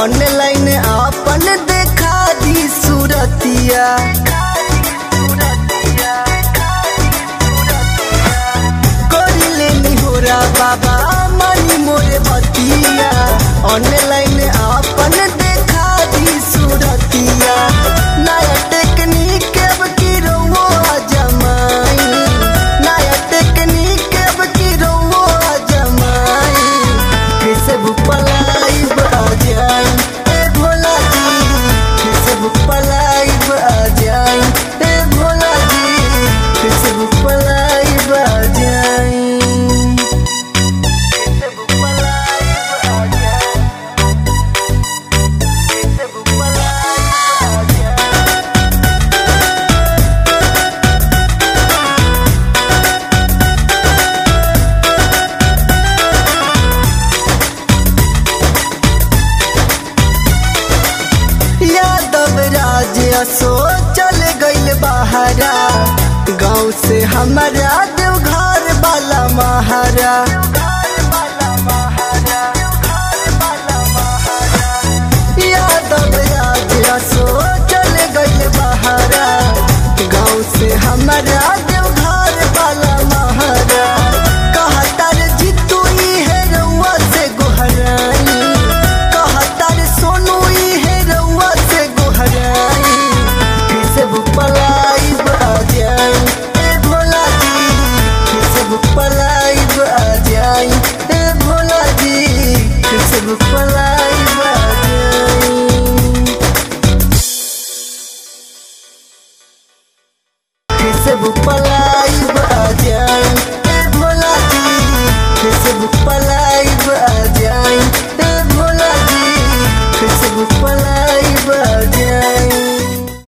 online आपन देखा दी सूरतिया करी लेनी होरा बाबा मानी मोरे बतिया ऑनलाइन आपन देखा दी सूरतिया नया टेक्निक अब की रहो जमाई नया टेक्निक अब की रहो जमाई फेसबुक पलाई आ जाई ए भोला जी फेसबुक पलाई आ जाई ए भोला जी फेसबुक पलाई आ जाई फेसबुक पलाई आ जाई फेसबुक पलाई आ जाई यादव राज असो चल गइल बहारा गाँव से हमारा देवघर वाला महारा यादव राज असो चल गइल बहारा गाँव से हमारा देवघर वाला महारा कहतर जीतू ई है रउआ से गोहराई कहतर सोनू ई है रउआ से गोहराई फेसबुक पलाई आ जाई ए भोला जी फेसबुक पलाई आ जाई ए भोला जी फेसबुक पलाई आ जाई फेसबुक पर लाइव आ जाए ए भोला जी फेसबुक पर